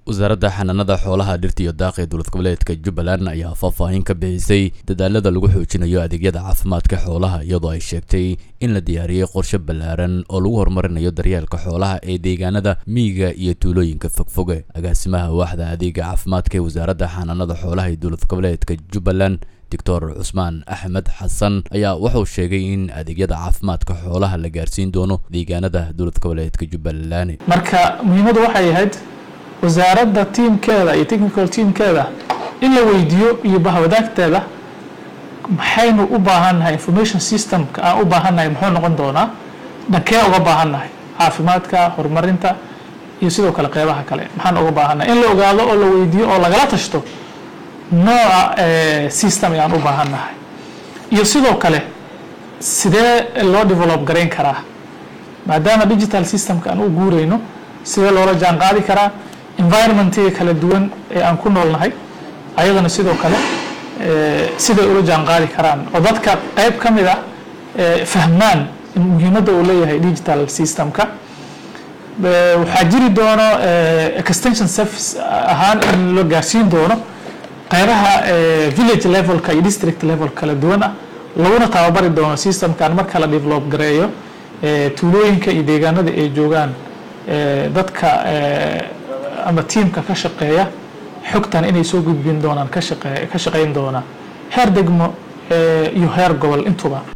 wasaaradda xanaanada xoolaha dhirta iyo daaqa ee dowlad goboleedka jubbaland ayaa faahfaahin ka bixisay dadaalada lagu xoojinayo adeegyada caafimaadka xoolaha iyadoo ay sheegtay in la diyaariyey qorshe ballaaran oo lagu horumarinayo daryeelka xoolaha ee deegaanada miyiga iyo tuulooyinka fogfoge agaasimaha waaxda adeega caafimaadka ee wasaaradda xanaanada xoolaha ee dowlad goboleedka jubbaland doctor cusmaan axmed xasan ayaa wuxuu sheegay in adeegyada caafimaadka xoolaha la gaarsiin doono deegaanada dowlad goboleedka jubbaland marka muhiimaddu waxay ahayd wasaaradda tiimkeeda iyo technical teamkeeda in la weydiiyo iyo bahwadaagteeda maxaynu u baahannahay information systemka aan u baahannahay muxuu noqon doonaa dhankee uga baahannahay caafimaadka horumarinta iyo sidoo kale qeybaha kale maxaan uga baahannahay in la ogaado oo la weydiiyo oo lagala tashto nooca system ayaan u baahannahay iyo sidoo kale sidee loo develop garayn karaa maadaama digital systemka aan u guurayno sidee loola jaan qaadi karaa environmentiga kala duwan ee aan ku noolnahay ayadana sidoo kale siday ula jaan qaadi karaan oo dadka qayb ka mid ah fahmaan in muhiimadda uu leeyahay digital systemka waxaa jiri doono extension service ahaan in la gaarsiin doono qaybaha village levelka iyo district level kala duwan ah laguna tababari doono systemkan marka la develop gareeyo tuulooyinka iyo deegaanada ay joogaan dadka ama tiimka ka shaqeeya xogtan inay soo gudbin doonaan ka shaqeyn doona heer degmo iyo heer gobol intuba